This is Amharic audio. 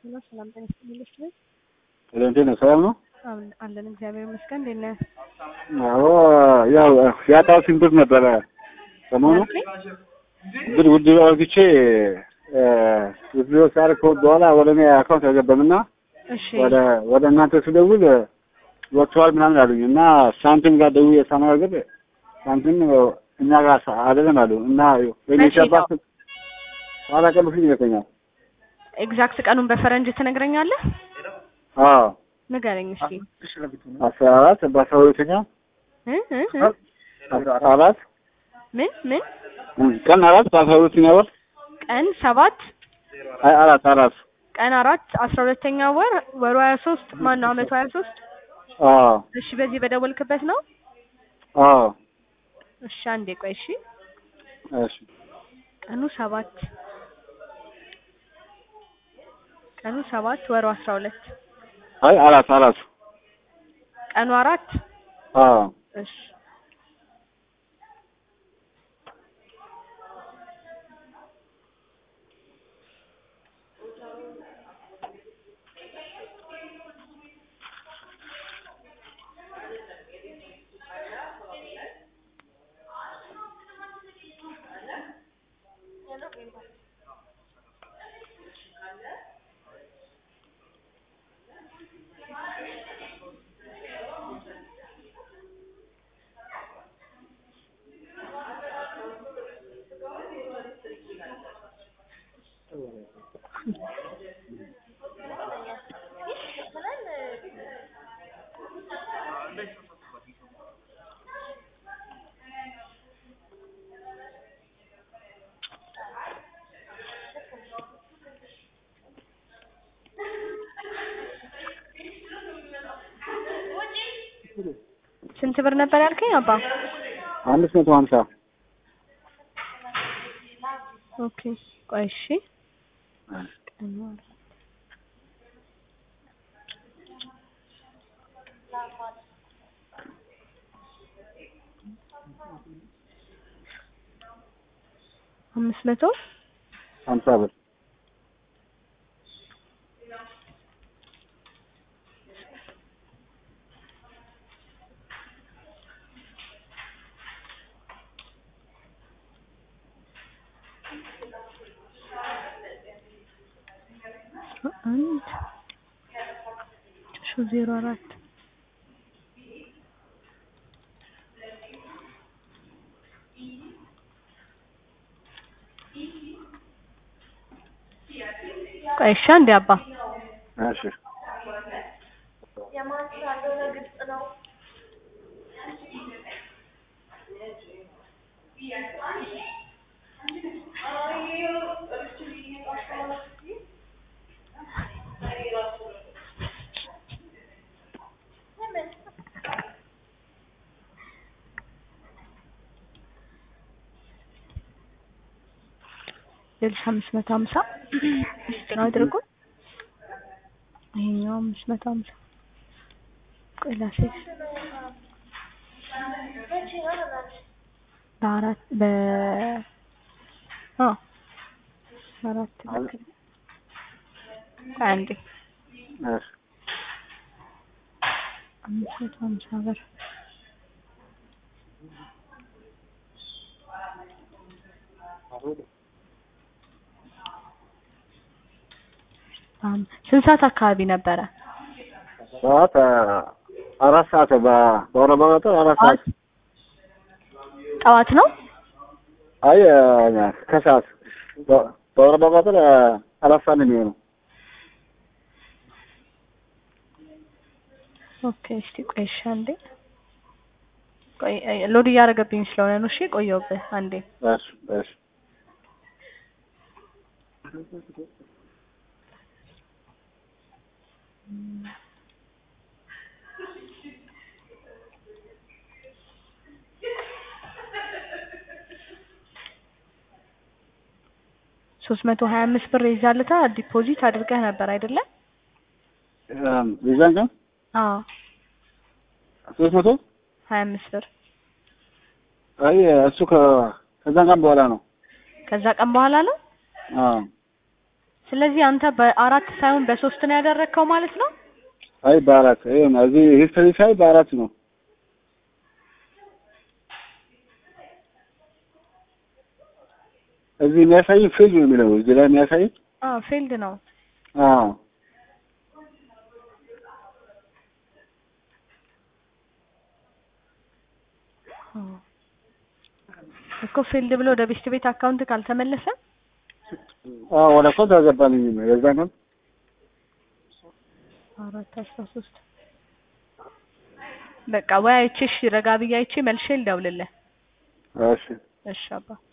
ነው። ሰላም ጤና ይስጥልኝ። ልጅ ነኝ። እንዴት ነው? ሰላም ነው? አሁን አለን እግዚአብሔር ይመስገን። እንዴት ነህ? አዎ ያው ያጣሁትን ብር ነበረ ሰሞኑ ብር ውድ አርግቼ ውድ ሳርክ በኋላ ወደ እኔ አካውንት አልገባምና እሺ ወደ ወደ እናንተ ስደውል ወጥተዋል ምናምን አሉኝ እና ሳንቲም ጋር ደውዬ ሳነጋግር ሳንቲም እኛ ጋር አይደለም አሉ እና ወይ መቼ ሻባት ኋላ ቀን በፊት ይመስለኛል። ኤግዛክት ቀኑን በፈረንጅ ትነግረኛለህ? አዎ ንገረኝ እስኪ። አስራ አራት በአስራ ሁለተኛ እ እ እ አስራ አራት ምን ምን ቀን አራት በአስራ ሁለተኛ ወር ቀን ሰባት አይ አራት አራት ቀን አራት አስራ ሁለተኛ ወር ወሩ ሀያ ሶስት ማን ነው አመቱ ሀያ ሶስት አዎ እሺ በዚህ በደወልክበት ነው? አዎ እሺ አንዴ ቆይ እሺ እሺ ቀኑ ሰባት ቀኑ ሰባት ወሩ አስራ ሁለት አይ አራት አራት ቀኑ አራት አዎ እሺ ስንት ብር ነበር ያልከኝ አባ? አምስት መቶ ሀምሳ ኦኬ ቆይ እሺ ቀኑ አራት አምስት መቶ ሀምሳ ብር አንድ ሺ ዜሮ አራት ቆይ እሺ አንዴ አባ እሺ ሌሎች አምስት መቶ ሀምሳ ነው አድርጎ ይሄኛው አምስት መቶ ሀምሳ ቆይ ላስይዝ በአራት በ አዎ አራት ልክ ነው። ቆይ አንዴ እሺ አምስት መቶ ሀምሳ ብር አም- ስንት ሰዓት አካባቢ ነበረ? ሰዓት አራት ሰዓት በ- በአውሮፓ አቆጣጠር አራት ሰዓት ጠዋት ነው? አይ ከሰዓት በ- በአውሮፓ አቆጣጠር አራት ሰዓት ነው የሚሆነው። ኦኬ እስቲ ቆይ እሺ አንዴ ቆይ አይ፣ ሎድ እያደረገብኝ ስለሆነ ነው። እሺ ቆየሁብህ አንዴ እሺ እሺ ሶስት መቶ ሀያ አምስት ብር ይዛልታ ዲፖዚት አድርገህ ነበር አይደለ? እም፣ የዛን ቀን አዎ ሶስት መቶ ሀያ አምስት ብር አይ እሱ ከ ከዛን ቀን በኋላ ነው። ከዛ ቀን በኋላ ነው። አዎ ስለዚህ አንተ በአራት ሳይሆን በሶስት ነው ያደረግከው ማለት ነው። አይ በአራት ይሄ ነው። እዚህ ሂስትሪ ሳይ በአራት ነው። እዚህ የሚያሳይ ፊልድ ነው የሚለው እዚህ ላይ የሚያሳይ አዎ ፊልድ ነው። አዎ እኮ ፊልድ ብሎ ወደ ቤስት ቤት አካውንት ካልተመለሰ አዎ ወደ ኮንት አልገባልኝም የዛ ነው አራት አስራ ሶስት በቃ ወይ አይቼ እሺ ረጋ ብዬ አይቼ መልሼ ልደውልልህ። እሺ እሺ አባ